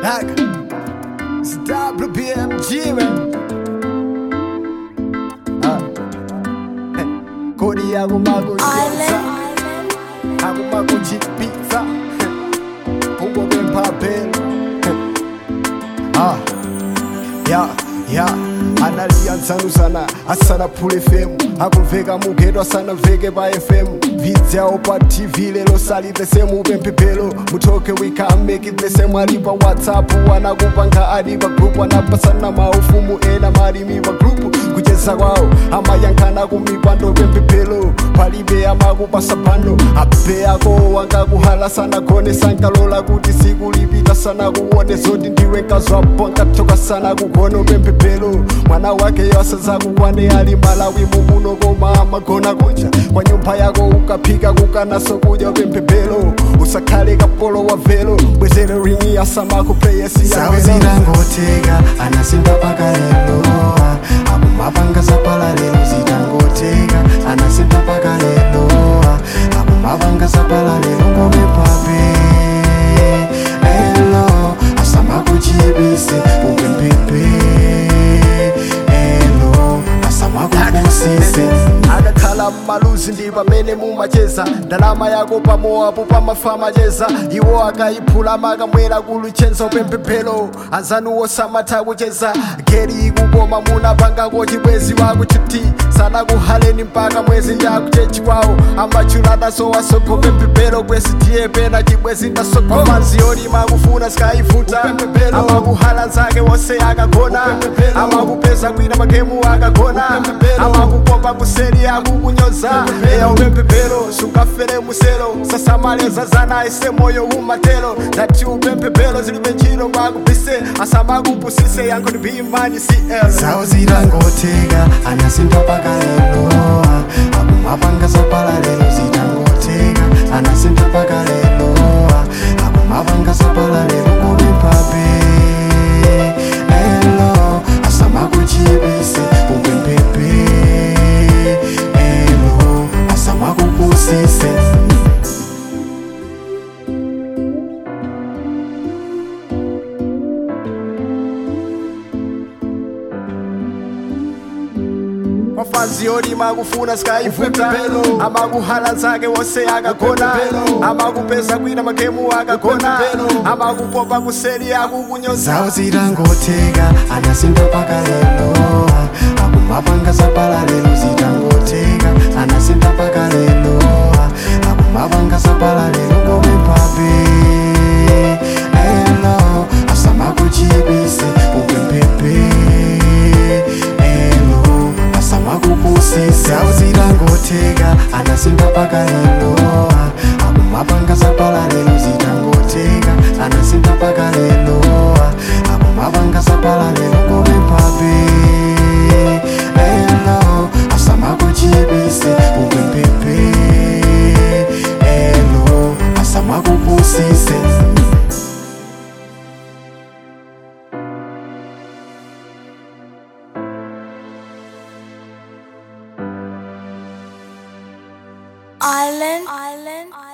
Like, it's WBMG, man. Ah. Eh, Kodi yangu makujenza akumakuchipitsa ubwo bwempapelo ah. ya ya analia nsanusana asana phule fm akumveka mugedwa sana mveke pa fm vidzawo pa tv lelo salive semu pemphepelo muthoke wikameki semu ali pa whatsapp anakupanga ali pa group anapasana maufumu ena malimi pa group kucheza kwawo amayankhana kumipando pemphepelo palibe amakupasa pano ape ako wangakuhala sana gone sankalola kuti siku lipita sana kuone zoti ndiwe nkazwapo nkathoka sana kugona pemphepelo mwana wake yosaza kukwane ali malawi mumuno koma amagona kunja kwa nyumba yako ukaphika kukanaso kudya pemphepelo usakhale kapolo wa velo bwezere ringi asamako playesi Sawo zitangoteka anasimba paka lelo akumapanga zapala lelo zitangoteka anasimba paka lelo akumapanga zapala lelo ngome pape elo asamakuchibise upempepe elo asamakukusise akakhala mmaluzi ndi pamene mumacheza ndalama yako pamowapo pamafama cheza iwo akayiphula makamwera kuluchenza upemphepelo anzanuwo samatha kucheza geri ikukoma munapangako chibwezi wakuchuti sanakuhaleni mpaka mwezi ndakuchechi kwawo amachuladaso wasoko pemphepelo kwesi tiye pena chibwezi ndasoko manzi olima kufuna sikayivuta amakuhala nzake wonse akagona amakupeza kwina magemu akagona amakupopa kuseri akukunyoza eya upemphepelo sukafere muselo sasamaleza zana ese moyo umatelo ndati upemphepelo zilibe ntchito kwakubise asamakupusise yankho ndibimani cl Sawo zitangoteka anasimba paka lelo akumapanga zapala lelo zitangoteka anasimba paka lelo akumapanga zapala lelo ngome pape elo asamakuchibise upempepe elo asamakupusise mafanzi olima kufuna sikayivuta amakuhala nzake wonse akagona amakupeza kwina magemu akagona amakupopa kuseri akukunyoza Sawo zitangoteka anasimba paka lelo akumapanga zapala lelo zitangoteka anasimba paka lelo akumapanga zapala lelo ngome pape elo asamakuchibise upempepe elo asamakupusise Sawo zitangoteka anasimba paka lelo akumapanga zapala lelo zitangoteka anasimba paka lelo akumapanga zapala lelo ngome pape elo asamakuchibise upempepe elo asamakupusise Island, island, island.